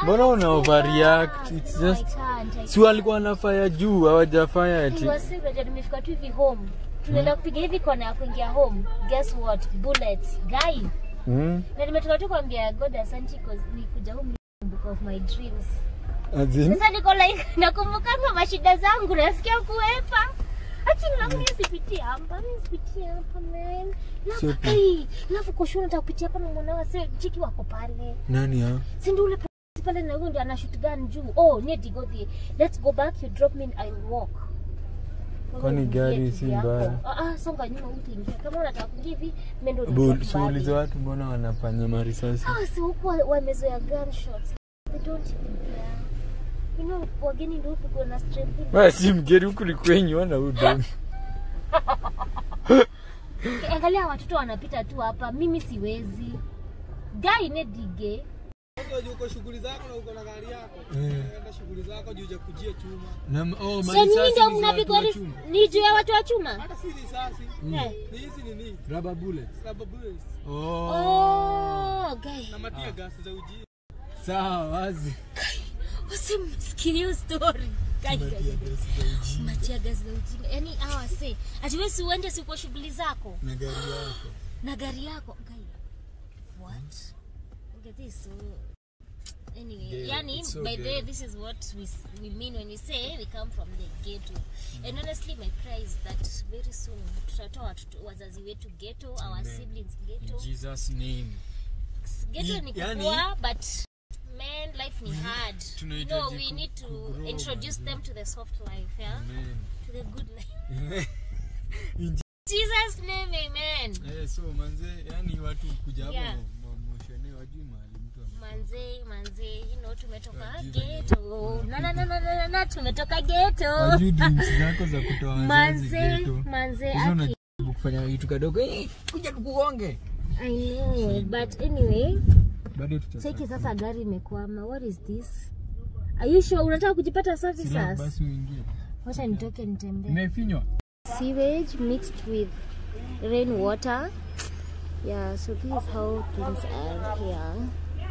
mbona una overreact can't. it's No, I just can't, I si walikuwa wanafaya juu hawajafaya ati Niwasikia nimefika tu hivi home. Tunaenda kupiga hivi kona ya kuingia home. Guess what? Bullets. Guy. Mm. Na nimetoka tu kuambia God asante cause nikuja home book of my dreams. As in? Sasa niko like nakumbukanga mashida zangu nasikia kuepa. Lakini na mimi sipitie hapa, mimi sipitie hapa man. Sio Lafu tu. hey, lafu kushuna nitakupitia hapa na mwanao sasa chiki wako pale. nani ha Si ndio ule p- pale na huyo ndio ana shoot gun juu. Oh, need to go there. Let's go back, you drop me I will walk. Wewe Kwani uingie gari kivi si yako. mbaya? Ah, ah, songa nyuma utaingia. Kama unataka kuingia hivi, mimi ndio Bu- nitakuwa shughuli za mbali. watu mbona wanafanya marisasi Ah, si huku wa- wamezoea gunshots. They don't even care. You know, wageni ndio huku na strength. Wewe si mgeni huku ni kwenyu wana udom Angalia watoto wanapita tu hapa, mimi siwezi. Guy nedige. Unajua uko shughuli zako na uko na gari yako. Enda shughuli zako juu kujia chuma. Na oh, Sasa nyinyi marisasi ndio ni za mnapigwa watu wa ris- chuma. ni juu ya watu wa chuma? Hata si risasi. Eh. Ni hizi ni nini? Rubber bullets. Rubber bullets. Oh. Oh, guy. Na matia gas za uji. Sawa wazi. Usimsikie hiyo story. Guy, guy, guy. Matia gazi za ujinga. Yaani hawa se, ati wewe si uende si kwa shughuli zako Na gari yako. na gari yako. Guy. What? Look at this. So, anyway, Yeah, yani it's so by the way good. this is what we s- we mean when we say we come from the ghetto. And honestly my prayer is that very soon tutatoa watoto wazazi wetu ghetto, our siblings ghetto. Jesus name. Ghetto Ni- ni yani- kukua but man life ni hard. tunahitaji No, we ku- need to kugrow, introduce man. them to the soft life, yeah? Amen. To the good life. In Jesus name, amen. Eh, so manze, yani watu kuja hapo Yeah. ma- moshene wajui mahali mtu ame- Manze, manze, you know tumetoka Wajui ghetto. Na na na na na, na, na tumetoka ghetto. wajui dreams zako za kutoa wazazi Manze, ghetto. manze, Hizo aki. unajaribu kufanya kitu kadogo eh, kuja tukuonge I know, but anyway, bado tuta cheki sasa gari imekwama. What is this? Are you sure unataka kujipata Sila, services? basi uingie Wacha nitoke nitembee. imefinywa sewage mixed with rainwater. Yeah, so this is how things are here.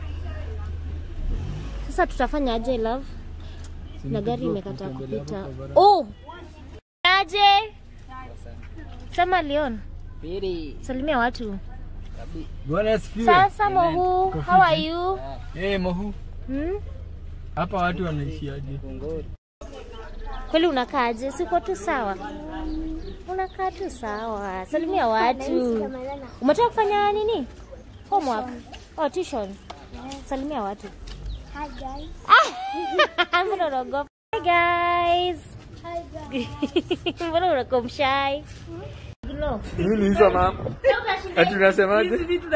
Sasa tutafanya aje love? Na gari imekataa kupita. Oh! Aje? Sema Leon. Salimia watu. bwana asifiwe Sasa Mohu, Kwa how are fiti. you? eh mohu Hmm? hapa watu wanaishiaje Kweli unakaaje? Siko tu sawa. Unakaa tu sawa. Salimia watu. Umetoka kufanya nini? Homework. Oh, tuition. Salimia watu. Hi guys. Ah! Mbona unaogopa? Hi guys. Hi guys. Mbona unakuwa mshy? No. nini hizo mama ati unasemaje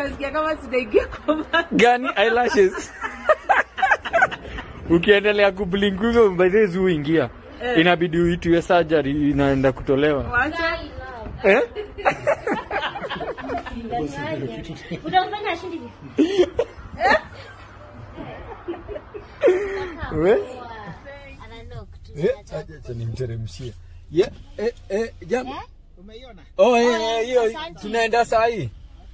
gani eyelashes ukiendelea kublink hivyo mbaizi uingia inabidi uitue surgery inaenda kutolewa eh? Unamfanya ashindi hivi? We? Ana knock tu. Eh, acha- acha nimteremshie Yeah, eh, eh, jam- Eh? Umeiona? Oh, eh, eh, hiyo asante. tunaenda saa hii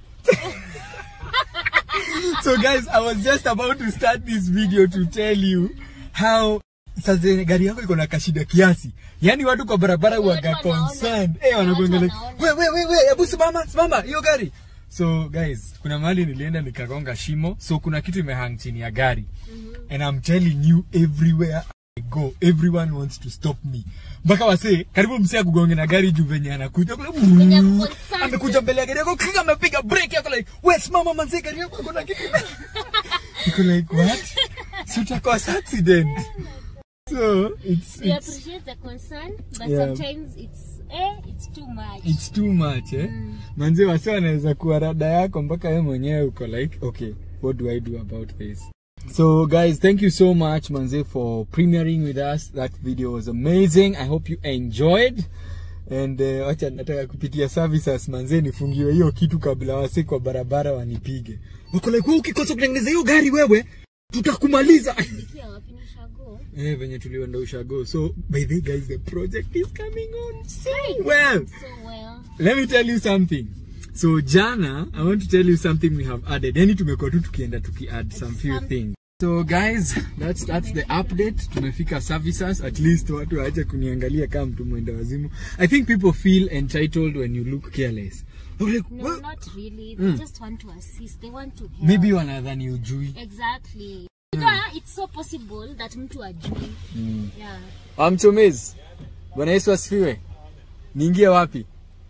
so guys i was just about to start this video to tell you how sasa gari yako iko na kashida kiasi yaani watu kwa barabara waga wanaona. concerned eh wanakuangalia wanaona. we we we we hebu simama simama hiyo gari so guys kuna mahali nilienda nikagonga shimo so kuna kitu imehang chini ya gari and i'm telling you everywhere I go everyone wants to stop me mpaka wasee karibu msee akugonge na gari juu venye anakuja kule, Venye ako concerned. amekuja mbele ya gari yako kika amepiga break yako like we simama manzee gari yako kuna kitu Niko like what si utakosa accident so it's We it's appreciate the concern, but Yeah. sometimes it's eh, it's too much. it's too much eh manzi wasi wanaweza kuwa rada yako mpaka wewe mwenyewe uko like okay what do i do about this so guys thank you so much manze for premiering with us that video was amazing i hope you enjoyed and uh, wacha nataka kupitia services manze nifungiwe hiyo kitu kabla wasi kwa barabara wanipige wako like wewe ukikosa kutengeneza hiyo gari wewe tutakumaliza Pia wapi nishago? eh venye tulienda ushago so by the way guys the project is coming on so well So well. let me tell you something so jana i want to tell you something we have added yani tumekuwa tu tukienda tuki add some few Some- things So guys, that's that's the update. Tumefika services. At least watu waache kuniangalia kama mtu mwenda wazimu. I think people feel entitled when you look careless. I'm like, No, "Well, not really. They just want to assist. They want to help. maybe wanadhani ujui. Exactly. Yeah, it's so possible that mtu ajui. Yeah. Amchomezi. Bwana Yesu asifiwe. Niingie wapi?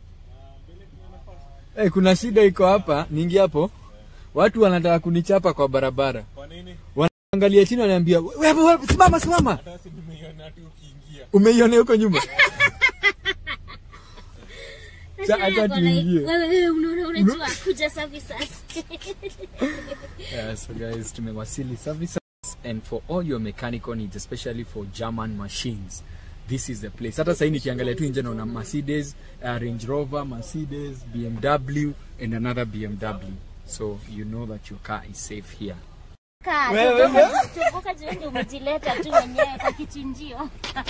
Eh, kuna shida iko hapa, niingie hapo. Watu wanataka kunichapa kwa barabara. Kwa nini? Wanaangalia chini wananiambia, "Wewe wewe simama simama." Basi nimeiona tu ukiingia. Umeiona huko nyuma? Sa acha tuingie. Wewe wewe unaona unajua kuja services. Yeah, so guys, tumewasili services and for all your mechanical needs, especially for German machines, this is the place. Hata sasa nikiangalia tu nje naona Mercedes, uh, Range Rover, Mercedes, BMW and another BMW. So you know that your car is safe here. Kaa, Wewe, toboka- toboka jioni umejileta tu mwenyewe kwa kichinjio.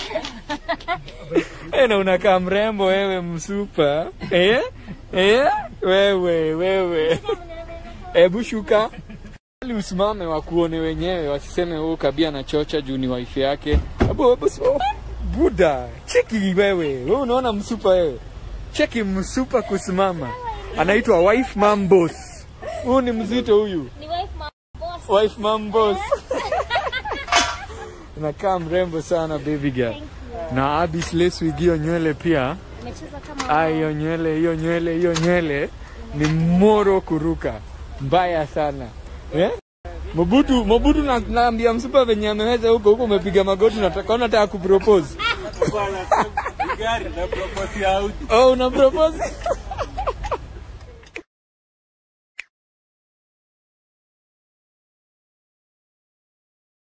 Eh, na unakaa mrembo wewe msupa. Eh? Eh? Wewe, wewe. Hebu shuka. Ili usimame wakuone wenyewe wasiseme huu kabia na chocha juu ni wife yake. Abo, abo, so, Buda, cheki wewe. Wewe unaona msupa wewe. Cheki msupa kusimama. Anaitwa wife mom boss. Huyu ni mzito huyu. Ni wife ma boss. Wife mom boss. Unakaa mrembo sana baby girl. Na Abis lace wig hiyo nywele pia. Umecheza kama Ah, hiyo nywele, hiyo nywele, hiyo nywele ni moro kuruka. Mbaya sana. Eh? Mobutu, Mobutu na, naambia msupa venye ameweza huko huko umepiga magoti unataka unataka kupropose. Bwana, gari na propose out. Oh, una propose?